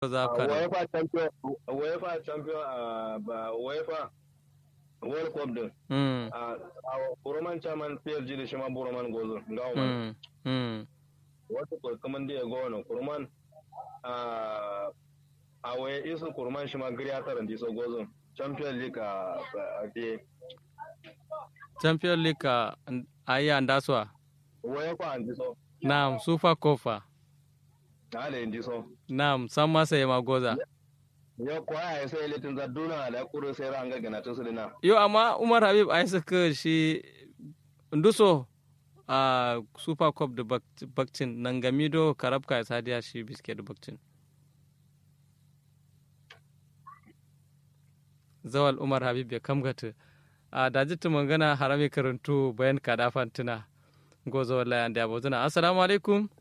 za ka da UEFA champion UEFA champion a ba UEFA World Cup din mm a Roman chairman PSG da shi ma Roman gozo ngawo man mm mm wata kurkuman da ya go no kurman a a waye isu kurman shi ma gari taran di so gozo Champion League a a de champion league a ayi andaswa UEFA an di so na'am super kofa na da di so na'am san masa ya magoza ya kwaya ya sai litin zaduna da kuro sai ran ga gana tun su dina yo amma umar habib ai suka shi nduso a super cup da bak- bakcin nan gamido karabka ya sadiya shi biske da bakcin zawal umar habib ya kamgata a dajitu mangana harami karantu bayan kadafan tuna gozo wallahi an da abozuna assalamu alaikum